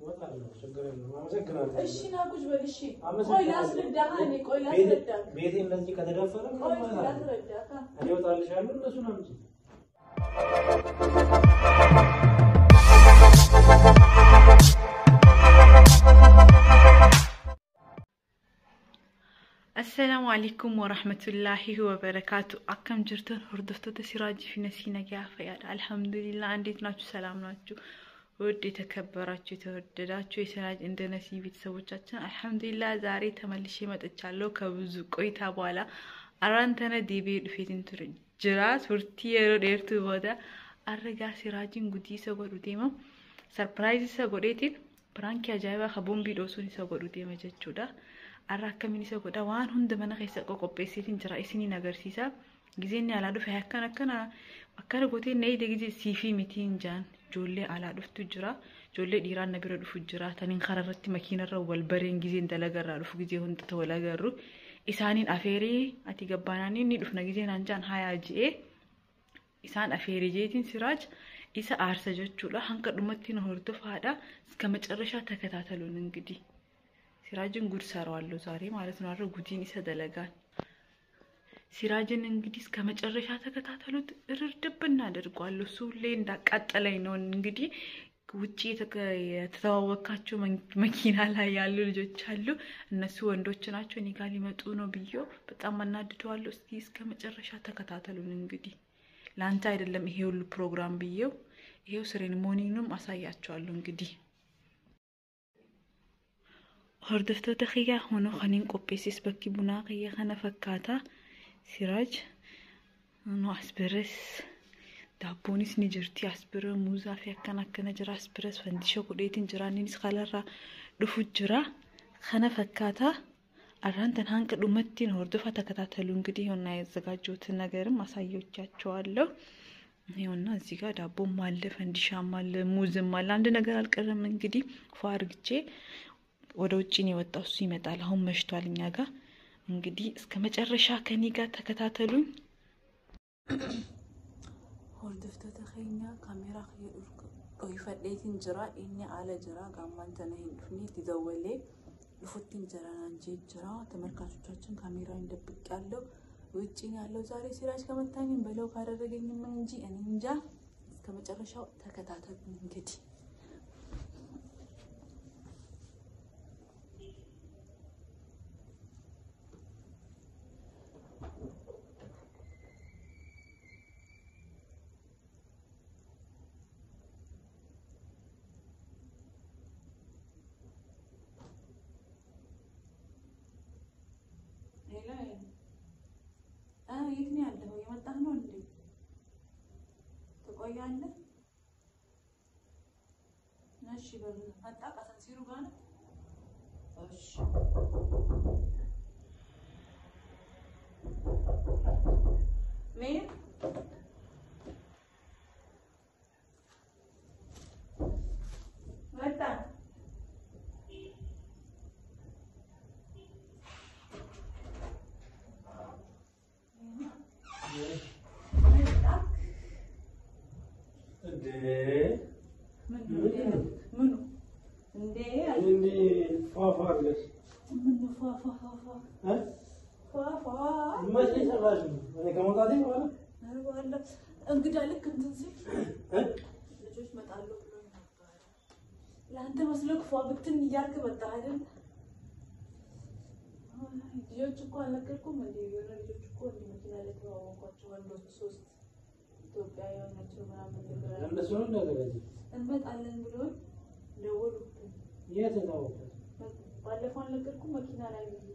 እወጣለሁ፣ ችግር የለውም። አመሰግናለሁ። እሺ ና ቁጭ በል እሺ። ቆይ አመሰግናለሁ። ላስረዳህ እኔ ቆይ ቤቴ- ላስረዳህ ቤቴ እንደዚህ ከተደፈረ ምን ቆይ ማለት ነው? ላስረዳህ እኔ እወጣልሻለሁ፣ እነሱን አምጪ። Assalaamu alaikum warahmatullahi wabarakaatu. Akkam jirtan hordoftoota Siraajii fi Nasiina Gaafayaadha. አልሐምዱሊላህ እንዴት ናችሁ? ሰላም ናችሁ? ውድ የተከበራችሁ የተወደዳችሁ የሲራጅ እንደ ነሲ ቤተሰቦቻችን አልሐምዱሊላህ ዛሬ ተመልሼ መጥቻለሁ ከብዙ ቆይታ በኋላ አራንተነ ዲቤ ዱፌትን ቱር ጅራ ቱርቲ የሮ ዴርቱ ቦዳ አረጋ ሲራጂን ጉዲ isa godhu deema sarpiraayiz isa godheetiin piraankii ajaa'ibaa ka boombii dhoosuun isa godhu deema jechuudha. Har'a akkamiin isa godha waan hunda mana keessa qoqopheesseetiin jira isiniin agarsiisa. Gizeen alaa dhufe akkana akkana akkana gootee na ide gizee siifii mitiin jaan ijoollee alaa dhuftu jira. Ijoollee dhiiraan na bira dhufu jira. Taniin karaa irratti makiinarra wal bareen gizeen dalagarraa dhufu gizee hunda wal agarru. Isaaniin afeerii ati gabbaanaan ni dhufna gizeen hanjaan hayaa ji'ee isaan afeerii jeetiin siraaj isa aarsa jechuudha. Hanga dhumatti na hordofaadha. Iska macarrashaa takataataluun እንግዲህ ሲራጅን ጉድ ሰራዋለሁ ዛሬ ማለት ነው። አረ ጉዲን ይሰደለጋል። ሲራጅን እንግዲህ እስከ መጨረሻ ተከታተሉት። እርድብ እናደርጓለሁ። እሱ ሁሌ እንዳቃጠለኝ ነው። እንግዲህ ውጭ የተከ- የተተዋወቃቸው መን- መኪና ላይ ያሉ ልጆች አሉ። እነሱ ወንዶች ናቸው። እኔ ጋር ሊመጡ ነው ብዬው በጣም አናድደዋለሁ። እስኪ እስከ መጨረሻ ተከታተሉን። እንግዲህ ለአንተ አይደለም ይሄ ሁሉ ፕሮግራም ብዬው ይሄው ሴሬሞኒንም አሳያቸዋለሁ እንግዲህ hordoftoota kiyyaa hunoo kaniin qopheessis bakki bunaa kiyya kana fakkaata siraaj nu as biras daabboonis ni jirti as bira muuzaa fi akkana akkana jira as biras fandisha godheetiin jira innis kalarraa dhufu jira kana fakkaata arraantan hanga dhumattiin hordofa ተከታተሉ እንግዲህ የሆና ያዘጋጀሁትን ነገርም አሳየቻቸዋለሁ ይኸውና እዚህ ጋር ዳቦም አለ ፈንዲሻም አለ ሙዝም አለ አንድ ነገር አልቀረም እንግዲህ ፏ አርግቼ ወደ ውጭ ነው የወጣው። እሱ ይመጣል። አሁን መሽቷል እኛ ጋር። እንግዲህ እስከ መጨረሻ ከኔ ጋር ተከታተሉኝ። hordoftoota keenya kaameeraa dhoyifadheetiin jira inni ala jira gaammaan tana hin dhufne itti dawwalee dhufutti jira naan jee jira ተመልካቾቻችን ካሜራውን ደብቅ ያለው ውጭ ነው ያለው ዛሬ ሲራጅ ከመታኝም በለው ካደረገኝም እንጂ እኔ እንጃ እስከ መጨረሻው ተከታተሉ እንግዲህ ሌላ አ የት ነው ያለኸው? የመጣህ ነው እንዴ? ትቆያለህ? እሺ በል መጣ ከሰንሲሩ ጋር ነው። እሺ ምን መጣ እንዴ ምኑ ምንድን ነው? ምኑ እንዴ አለ እንዲህ ፏፏ አለሽ? ምኑ ፏ ፏ ፏ ፏ እ? ፏ ፏ መቼ ሰራሽው? እኔ ከመውጣቴ በኋላ ኧረ በኋላ እንግዳ ልክ እንትን ሲል እ? ልጆች መጣሉ ብሎ ነበር። ለአንተ መስሎክ ፏ ብትን እያልክ መጣህ አይደል? አይ፣ ልጆች እኮ አልነገርኩም እንዴ? የሆነ ልጆች እኮ እንዲ መኪና ላይ ተዋወቋቸው ወንዶች ሶስት ኢትዮጵያዊ ናቸው ምናምን ነገር እነሱ ነው እንዳዘጋጀ እንመጣለን ብሎኝ ደወሉብን። የት ታወቀ? ባለፈው አልነገርኩም መኪና ላይ ብዬ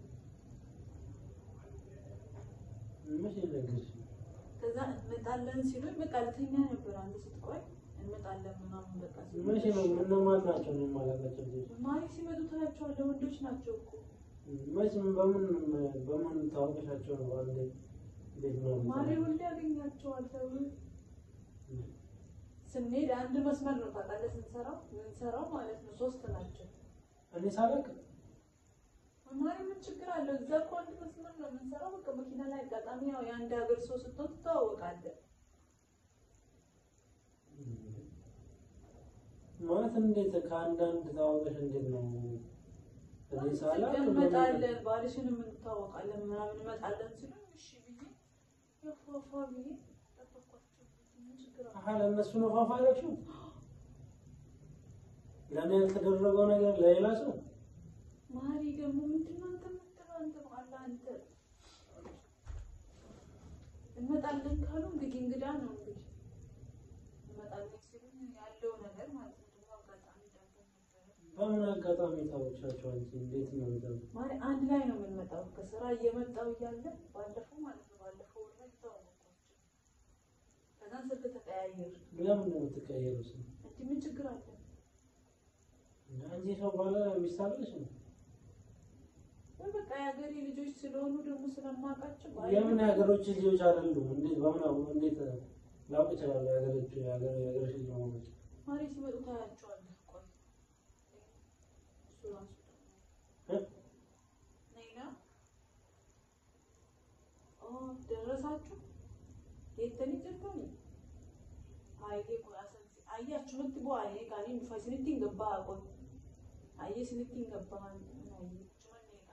መቼ ነገርሽ? ከዛ እንመጣለን ሲሉኝ በቃ ልተኛ ነበር። አንተ ስትቆይ እንመጣለን ምናምን በቃ ሲሉኝ፣ መቼ ነው? እነማን ናቸው? እኔ የማላውቃቸው ልጆች ማሪ ሲመጡ ታያቸዋለህ። ወንዶች ናቸው እኮ መቼ በምን በምን ታወቀሻቸው ነው? አንዴ እንዴት ነው? ማሪ ሁሌ ያገኛቸዋል ተብሎ ስንሄድ አንድ መስመር ነው ታውቃለህ፣ ስንሰራው ምንሰራው ማለት ነው። ሶስት ናቸው። እኔ ሳላውቅ ማሪ ምን ችግር አለው? እዛ እኮ አንድ መስመር ነው የምንሰራው። በቃ መኪና ላይ አጋጣሚ ያው የአንድ ሀገር ሰው ስትሆን ትተዋወቃለህ። ማለት እንዴት ከአንዳንድ ታወቀሽ እንዴት ነው? እኔ ሳላ እንመጣለን ባልሽንም እንታወቃለን ምናምን እንመጣለን ሲሉ እሺ ብዬ የፏፏ ብዬ ጠበኳቸው። ምን ችግር አለ? አሀ ለእነሱ ነው ፋፋ ያደረግሽው? ለእኔ ያልተደረገው ነገር ለሌላ ሰው ማሪ ደግሞ ምንድን ነው አንተ የምትለው? አንተ በኋላ አንተ እንመጣለን ካሉ እንግዲህ እንግዳ ነው እንግዲህ እንመጣለን ሲሉ ያለው ነገር ማለት ነው። ደግሞ አጋጣሚ ደግሞ ነበረ በምን አጋጣሚ ታወቅሻቸው አንቺ? እንዴት ነው እንትን ማሪ አንድ ላይ ነው የምንመጣው። ከስራ እየመጣው እያለ ባለፈው ማለት ነው ባለፈው ወር ላይ ተዋወቅኳቸው። ከዛን ስልክ ተቀያየር ለምን ነው የምትቀየረው? ስም እንዲህ ምን ችግር አለ? አንቺ ሰው ባለ ሚስታለሽ ነው? ወይ በቃ የሀገሬ ልጆች ስለሆኑ ደግሞ ስለማውቃቸው ባል- የምን የሀገሮች ልጆች አይደሉም? እንዴት በምን አሁ እንዴት ላውቅ እችላለሁ? የሀገሮች የሀገሮች ልጅ መሆኖች ማሪ ሲመጡ ታያቸዋለህ። ቆይ እሱ ራሱ ደግሞ እ? ነይና ኦ ደረሳችሁ የተኒ ጀርቶኒ አይዴ ቆይ አሰንሲ አያችሁ ምት ቦ አይ ጋኒ ዱፋ ስንቲን ገባ ቆይ አየ ስንቲን ገባ አይ ቹመኔጋ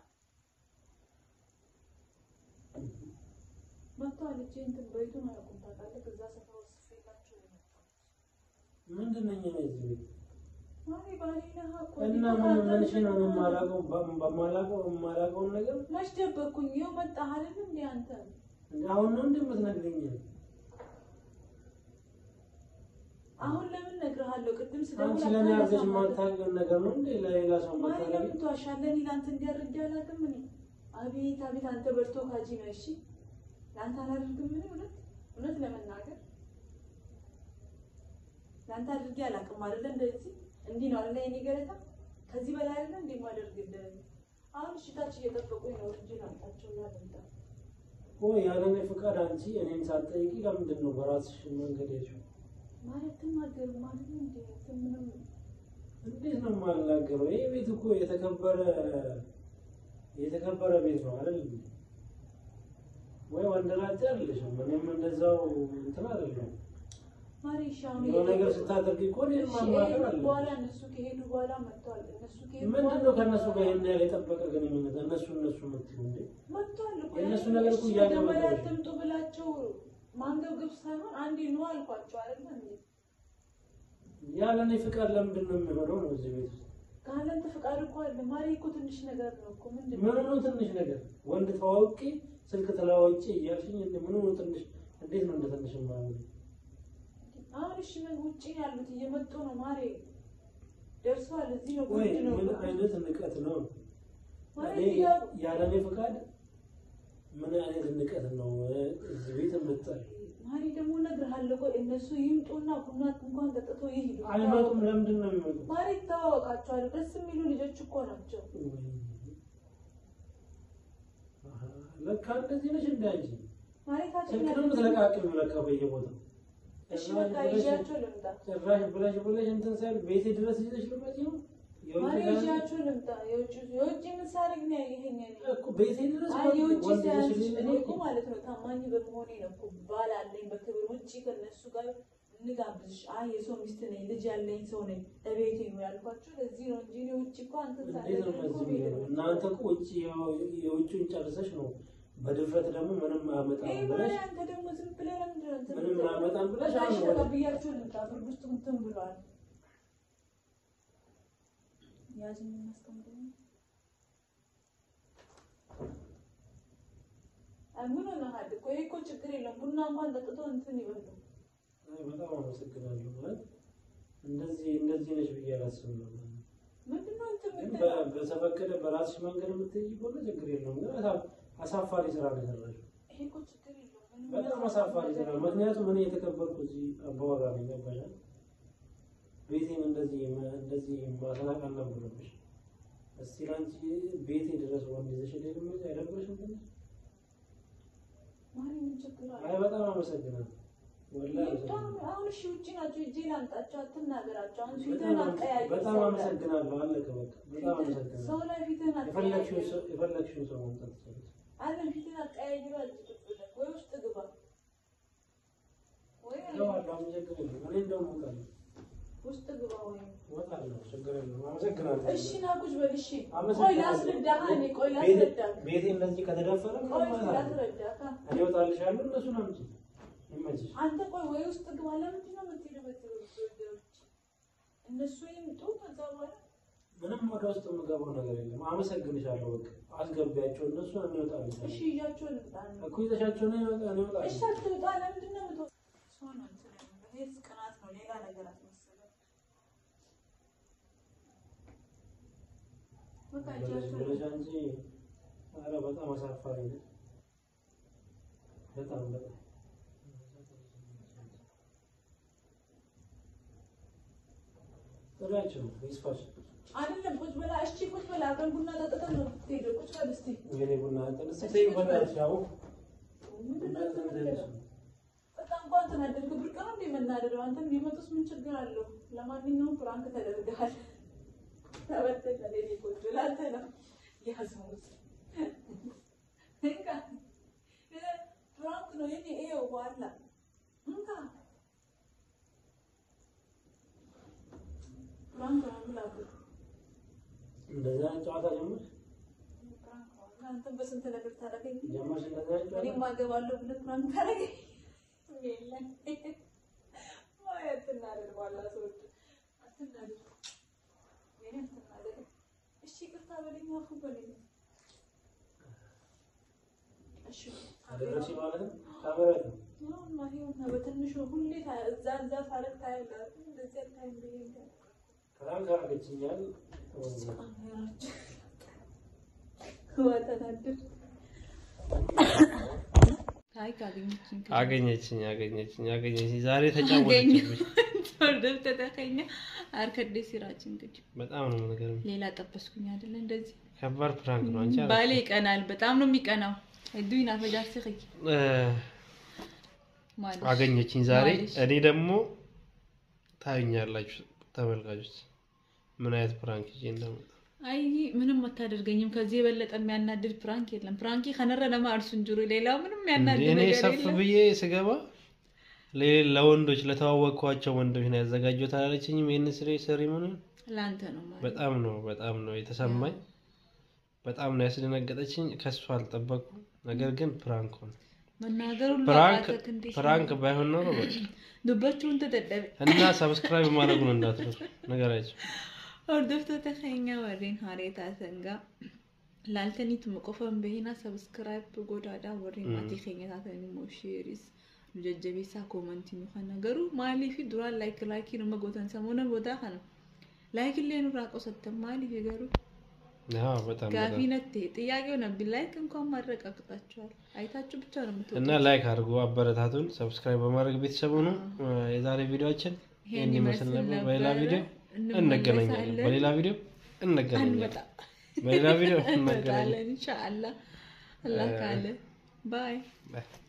መጥተዋል። እጄ እንትን በይቱን አያውቁም ታውቃለህ። ከዛ ሰፈር ወስፌላቸው ነው የመጣሁት። ምንድን ነኝ እኔ እዚህ ቤት ማሪ ባሌ ነህ እኮ እና ምን ምንሽ ነው የማላውቀው በማላውቀው የማላውቀውን ነገር መች ደበኩኝ? ይኸው መጣህ አይደል እንዴ አንተ? አሁን ነው እንደምትነግረኝ አሁን ለምን እነግርሃለሁ? ቅድም አንቺ ስደውል ለእኔ አድርገሽ አታነሳም ነበር። የማታውቂውን ነገር ነው እንዴ ለሌላ ሰው ማሪ የምታደርጊው? ለምን ትዋሻለህ? እኔ ለአንተ እንዲያደርግ አላውቅም። እኔ አቤት አቤት፣ አንተ በልቶ ካጂ ነው። እሺ ለአንተ አላደርግም። ምን እውነት እውነት ለመናገር ለአንተ አድርጌ አላውቅም አይደለ? እንደዚህ እንዲህ ነው አይደለ? የኔ ገለታ ከዚህ በላይ አይደለ እንዴ የማደርግልህ? አሁን እሺ ታች እየጠበቁኝ ነው እንጂ ላምጣቸው እና ልምጣ። ወይ ያለ እኔ ፍቃድ አንቺ እኔን ሳትጠይቂ ለምንድን ነው በራስሽ መንገድ ሄድሽው? ማለት ትናገር ማለት ነው እንዴ? እንትን ምንም እንዴት ነው የማልናገረው? ይህ ቤት እኮ የተከበረ የተከበረ ቤት ነው አይደል? እንዴ? ወይ ወንደላጤ አይደለሽም፣ እኔም እንደዛው እንትን አይደለም። ማሪ እሺ አሁን የሆነ ነገር ስታደርጊ እኮ እኔን እሺ ማማከር ከሄዱ አለ። በኋላ እነሱ ከሄዱ በኋላ መጥተዋል። እነሱ ከሄዱ ምንድን በኋላ ነው ከእነሱ ጋር ይሄን ያህል የጠበቀ ግንኙነት? እነሱ እነሱ የምትይው እንዴ? መጥተዋል እኮ የእነሱ ያኔ ነገር እኮ እሺ እያገባኝ መጀመሪያ ነው። አትምጡ ብላቸው ማንገብገብ ሳይሆን አንዴ ነው አልኳቸው አይደል እንዴ? ያለ እኔ ፍቃድ ለምንድን ነው የሚሆነው ነው እዚህ ቤት ውስጥ? ካለንተ ፍቃድ እኮ አለ። ማሪ እኮ ትንሽ ነገር ነው እኮ ምንድን ምን ነው? ነው ትንሽ ነገር? ወንድ ተዋውቂ ስልክ ተለዋውጪ እያልሽኝ እንደ ምን ነው ትንሽ? እንዴት ነው እንደ ትንሽ ማለት አሁን እሺ ምን ውጪ ያሉት እየመጡ ነው ማሪ ደርሰዋል። እዚህ ነው ወይ ጉድ ነው ምን አይነት ንቀት ነው? ማሪ እኔ እያሉ ያለ እኔ ፍቃድ ምን አይነት ንቀት ነው እዚህ ቤት የምትጠሪ? ማሪ ደግሞ እነግርሃለሁ። ቆይ እነሱ ይምጡና ቡና እንኳን ጠጥቶ ይሄዱ። አይመጡም። ለምንድን ነው የሚመጡት? ማሪ ይታወቃቸዋል። ደስ የሚሉ ልጆች እኮ ናቸው። አሃ፣ ለካ እንደዚህ ነሽ እንደ አንቺ ማሪ ታችን ስልክ ነው የምትለቃቅሚው ለካ በየቦታው እሺ በቃ ይዣቸው ልምጣ። ጭራሽ ብለሽ ብለሽ እንትን ሳይል ቤቴ ድረስ ይዘሽ ልመጪ ነው? የውጭ ማሪ ጋር- ይዣቸው ልምጣ። የውጭ የውጭ ምሳሌ ግን ይሄኛ እኮ ቤቴ ድረስ አይ የውጭ ወንድ ሳያንስ ይዘሽ እኔ ልመጪ? እኮ ማለት ነው ታማኝ በመሆኔ ነው እኮ ባል አለኝ በክብር ውጭ ከነሱ ጋር እንጋብዝሽ። አይ የሰው ሚስት ነኝ ልጅ ያለኝ ሰው ነኝ እቤቴ ነው ያልኳቸው። ለዚህ ነው እንጂ እኔ ውጭ እኮ አንተ እንዴት ነው ሳደርግ እኮ እንደዚህ ቤት የሚሆነው? ነው። እናንተ እኮ ውጭ የውጭውን ጨርሰሽ ነው በድፍረት ደግሞ ምንም አያመጣም ይሄ ብለሽ ማሪ አንተ ደግሞ ዝም ብለህ ለምንድን ነው እንትን ምንም የምትለው? አያመጣም ብለሽ በቃ እሺ አሁን በቃ ወደ- ብያቸው ልምጣ። ብርድ ውስጥ እንትን ብለዋል። ያዝ የምናስቀምጠው ነው። አይ ምን ሆነሃል እኮ ይሄ እኮ ችግር የለም። ቡና እንኳን ጠጥቶ እንትን ይበሉ። አይ በጣም አመሰግናለሁ ማለት እንደዚህ እንደዚህ ነሽ ብዬ አላስብም ነበር። ምንድን ነው እንትን ግን የምትለው? በ- በተፈቀደ በራስሽ መንገድ የምትሄጂ ከሆነ ችግር የለውም። ግን አሳ- አሳፋሪ ስራ ነው የሰራሽው። ይሄ እኮ ችግር የለውም። ምንም በጣም የሚያሳፍር አሳፋሪ ስራ። ነገር የለም። ምክንያቱም እኔ የተከበርኩ እዚህ አባወራ ነኝ። ገባሽ? ቤቴን እንደዚህ እንደዚህ ማስናቅ አልነበረብሽ። እስቲ ላንቺ ቤቴ ድረስ ወንድ ይዘሽ ሄደሽ ልትመጪ አይደብርሽም ትንሽ? ማሪ ምን ችግር አለ? አይ በጣም አመሰግናለሁ። ወላሂ ይምጡ። አመሰግናለሁ። አሁን እሺ ውጭ ናቸው። እጄ ላምጣቸው። አትናገራቸው። አሁን በጣም ፊትህን አመሰ- አቀያይር። በጣም ሰው ላይ- አመሰግናለሁ። አለቀ በቃ። በጣም ፊትህን- አመሰግናለሁ። ሰው ላይ ፊትህን የፈለግሽውን አቀያይር። ሰው የፈለግሽውን ሰው ማምጣት ትችላለሽ። አለም ፊትህን አቀያይር። አልጭ ብለህ ወይ ውስጥ ግባ ወይ እገባለሁ። አሁን ችግር የለም። እኔ እንደውም እወጣለሁ። ውስጥ ግባ ወይ እወጣለሁ፣ ችግር የለም። አመሰግናለሁ። እሺ ና ቁጭ በል እሺ ቆይ አመሰግናለሁ። ላስረዳህ እኔ ቆይ ቤቴ- ላስረዳህ ቤቴ እንደዚህ ከተደፈረ ምን ቆይ ማለት ነው? ላስረዳህ እኔ እወጣልሻለሁ፣ እነሱን አምጪ። ይመችሽ። አንተ ቆይ ወይ ውስጥ ግባ ለምንድን ነው የምትሄድበት ወደዎች እነሱ ይምጡ ከዛ በኋላ ምንም ወደ ውስጥ የምገባው ነገር የለም። አመሰግንሻለሁ። በቃ አስገቢያቸው፣ እነሱን እኔ እወጣልሻለሁ እሺ ይዣቸው ልምጣ እኮ ይዘሻቸው ነው እኔ እወጣለሁ። እሺ አትውጣ ለምንድን ነው የምትወጣው ሰው ነው እንትን ያለው። ይሄ ቅናት ነው ሌላ ነገር አትመሰለም በቃ ብለሽ እጃቸው ብለሽ አንቺ ኧረ በጣም አሳፋሪ ነው። በጣም በጣም ጥሪያቸው ይስፋሽ። አይደለም ቁጭ በላ እሺ ቁጭ በላ አብረን ቡና ጠጥተን ነው የምትሄደው ቁጭ በል እስኪ የኔ ቡና እንትን እስኪ ተይው በእናትሽ አሁን ምንድን ነው እንትን የምትለው? በጣም እንኳን ተናደድክ ብርቅ ነው እንደ መናደደው አንተም ቢመጡስ ምን ችግር አለው ለማንኛውም ፍራንክ ተደርገሃል ተበተነ ሌሊ ቁጭ ላንተ ነው ያዘሙት እንካ ፍራንክ ነው የኔ ይኸው በኋላ እንካ ፍራንክ ነው ብላበት እንደዛ አይነት ጨዋታ ጀመርሽ ፍራንክ ነው አንተም በስንት ነገር ታደርገኝ ጀመርሽ እንደዛ አይነት ጨዋታ እኔም አገባለሁ ብለህ ፍራንክ ታደርገኝ የለም ወይ አትናደድ ባላ ሰዎች አትናደድ የኔ አትናደድ እሺ ይቅርታ በለኝ አፉ በለኝ እሺ አደረግሽ ማለት ነው። ካሜራ ነው አሁንማ ይኸውና በትንሹ ሁሌ ታ- እዛ እዛ ታረግ ታያለህ አይደል? እንደዚህ አታይም ብዬ እንጃ። ፍራንክ አድርገሽኛል። ዋ ተናደድክ። አይ ካገኘችኝ አገኘችኝ አገኘችኝ አገኘችኝ። ዛሬ ተጫወተችብኝ። ቶርደብ ተተኸኛ አርከዴ ሲራጭ እንግዲህ በጣም ነው የምንገርም። ሌላ ጠበስኩኝ አይደለ እንደዚህ ከባድ ፕራንክ ነው። አንቺ ባሌ ይቀናል በጣም ነው የሚቀናው ዱይና ፈጃር ሲኸይ እ፣ ማለት አገኘችኝ ዛሬ። ማለሽ። እኔ ደግሞ ታዩኛላችሁ ተመልካቾች ምን አይነት ፕራንክ ይዤ እንደመጣ አይ ምንም አታደርገኝም። ከዚህ የበለጠ የሚያናድድ ፕራንክ የለም። ፕራንኪ ከነረ ለማ እርሱ እንጅሩ ሌላው ምንም የሚያናድድ እኔ ነገር ሰፍ የለም። ብዬ ስገባ ሌ- ለወንዶች ለተዋወቅኳቸው ወንዶች ነው ያዘጋጀሁት አላለችኝም። ይህን ስሬ ሴሪሞኒ ለአንተ ነው ማለት በጣም ነው በጣም ነው የተሰማኝ። በጣም ነው ያስደነገጠችኝ። ከሱ አልጠበኩም። ነገር ግን ፕራንክ ሆነ። መናገር ሁሉ ፕራንክ አቃተክ እንዴ? ፕራንክ ባይሆን ኖሮ በቃ ዱበችውን ተደደበ እና ሰብስክራይብ ማድረጉን እንዳትረሱ ነገራቸው። hordoftoota keenya warreen hareetaa sangaa laaltaniitu qofan bahina sabskiraayib godhaadha warreen maatii keenya taatan immoo sheeris nu jajjabeessaa koomantii nu kana garuu maaliif duraan laayik laayikii nama gootan samoona boodaa kana laayik illee nurraa qosattan maaliif garuu አዎ በጣም ጋፊ በጣም ነቴ ጥያቄው ነብ ላይክ እንኳን ማድረግ አቅጣችኋል አይታችሁ ብቻ ነው የምትወጡት እና ላይክ አድርጎ አበረታቱን። ሰብስክራይብ በማድረግ ቤተሰቡ ነው። የዛሬ ቪዲዮአችን ይህን ይመስል ነበር። በሌላ ቪዲዮ እንገናኛለን። በሌላ ቪዲዮ እንገናኛለን። አንበጣ በሌላ ቪዲዮ እንገናኛለን። እንመጣለን ኢንሻአላህ አላህ ካለ ባይ ባይ